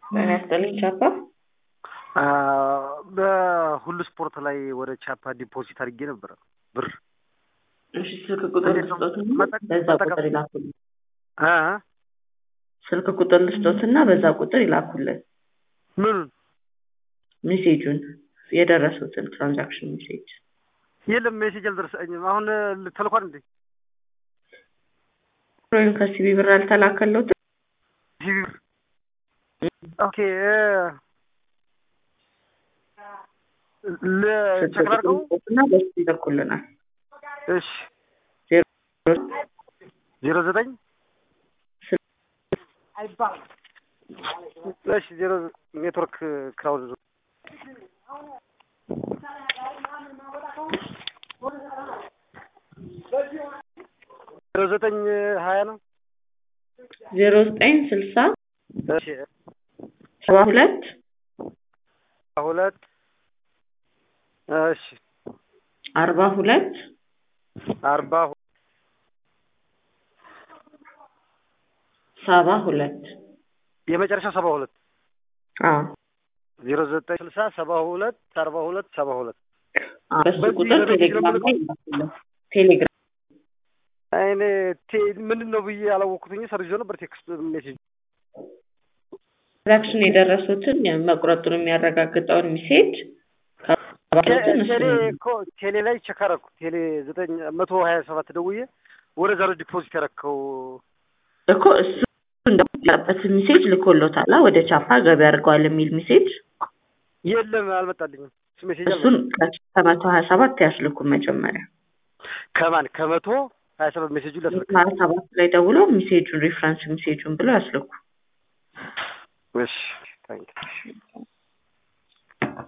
ምን ያስጠልኝ ቻፓ በሁሉ ስፖርት ላይ ወደ ቻፓ ዲፖዚት አድርጌ ነበረ ብር እሺ ስልክ ቁጥር ልስጦትና በዛ ቁጥር ይላኩልን እ ስልክ ቁጥር ልስጦትና በዛ ቁጥር ይላኩልን ምኑን ሜሴጁን የደረሱትን ትራንዛክሽን ሜሴጅ የለም ሜሴጅ አልደረሰኝም አሁን ተልኳል እንዴ ወይም ከሲቢ ብር አልተላከለውትም ሲቪ ብር ኦኬ ለቸክ ላድርገው እና በሱ ይልኩልናል እሺ ዜሮ ዘጠኝ እሺ ዜሮ ኔትወርክ ክራውድ ዜሮ ዘጠኝ ሀያ ነው ዜሮ ዘጠኝ ስልሳ እሺ ሰባ ሁለት ሁለት እሺ አርባ ሁለት አርባ ሰባ ሁለት የመጨረሻ ሰባ ሁለት አዎ ዜሮ ዘጠኝ ስልሳ ሰባ ሁለት አርባ ሁለት ሰባ ሁለት በሱ በዚህ ቁጥር በዚህ ቴሌግራም ነው ላይ ይላኩልን ቴሌግራም እኔ ምንድን ነው ብዬ አላወቅኩትኝ ሰርጆ ነበር ቴክስት ሜሴጅ ትራንዛክሽን የደረሱትን መቁረጡን የሚያረጋግጠውን ሜሴጅ ከባሉትን እሱ ቴሌ ነው እኮ ቴሌ ላይ ቼክ አደረኩ ቴሌ ዘጠኝ መቶ ሀያ ሰባት ደውዬ ወደ ዛሬ ዲፖዚት ያደረከው እኮ እሱ እንደበት ሜሴጅ ልኮሎታል ወደ ቻፓ ገቢ አድርገዋል የሚል ሜሴጅ የለም አልመጣልኝም እሱ ሜሴጅ እሱን አልመጣልኝም ከመቶ ሀያ ሰባት ያስልኩ መጀመሪያ ከማን ከመቶ ሀያ ሰባት ሜሴጁን ላስልክ ሀያ ሰባት ላይ ደውሎ ሜሴጁን ሪፍረንስ ሜሴጁን ብለው ያስልኩ እሺ ታንክ